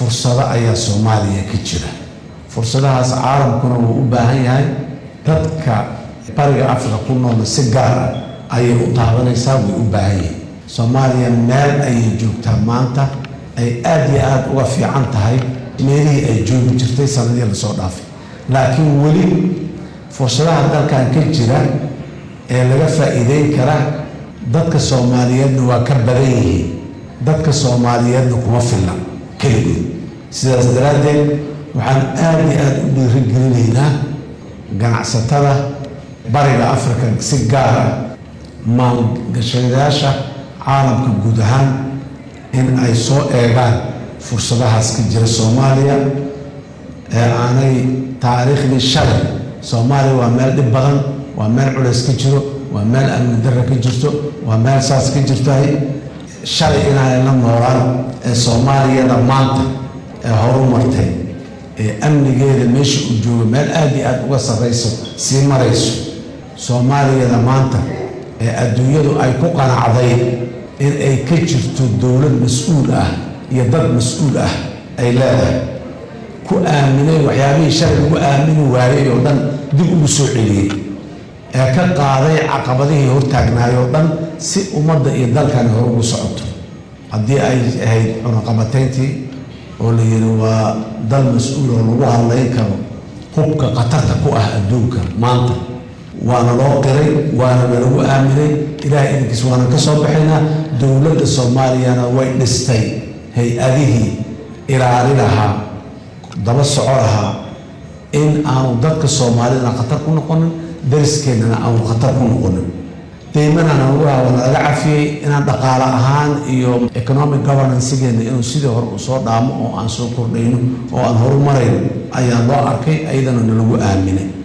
fursado ayaa soomaaliya ka jira fursadahaas caalamkuna wuu u baahan yahay dadka bariga afrika ku nool si gaar ah ayay u taabanaysaa way u baahan yihiin soomaaliya meel ayay joogtaa maanta ay aada iyo aada uga fiican tahay meelihii ay joogi jirtay sanadii lasoo dhaafay laakiin weli fursadaha dalkan ka jira ee laga faa'iideyn kara dadka soomaaliyeedna waa ka badan yihiin dadka soomaaliyeedna kuma filna keligood sidaas daraaddeed waxaan aada iyo aada u dhiirigelinaynaa ganacsatada bariga afrika si gaar ah maalgashadayaasha caalamka guud ahaan in ay soo eegaan fursadahaas ka jira soomaaliya ee aanay taariikhdii shalay soomaaliya waa meel dhib badan waa meel culays ka jiro waa meel amni darra ka jirto waa meel saas ka jirtahay shalay inaanay la noolaan ee soomaaliyada maanta ee horu martay ee amnigeeda meesha uu joogo meel aada iyo aada uga sarrayso sii marayso soomaaliyada maanta ee adduunyadu ay ku qanacday in ay ka jirto dowlad mas-uul ah iyo dad mas-uul ah ay leedahay ku aaminay waxyaabihii shalay lagu aamini waayey oo dhan dib ugu soo celiyey ee ka qaaday caqabadihii hortaagnaay oo dhan si ummadda iyo dalkani hor ugu socoto haddii ay ahayd cunaqabatayntii oo la yidhi waa dal mas-uul oo lagu hadlayn karo hubka khatarta ku ah adduunka maanta waana loo qiray waana nalagu aaminay ilaah idinkiis waana ka soo baxaynaa dowladda soomaaliyana way dhistay hay-adihii ilaali lahaa daba soco lahaa in aanu dadka soomaalidana khatar ku noqonin dariskeenana aanu khatar ku noqonin deymanana waa nalaga cafiyey inaan dhaqaale ahaan iyo economic governancegeena inuu sidii hore uu soo dhaamo oo aan soo kordhayno oo aan horumarayno ayaa loo arkay ayadana nalagu aaminay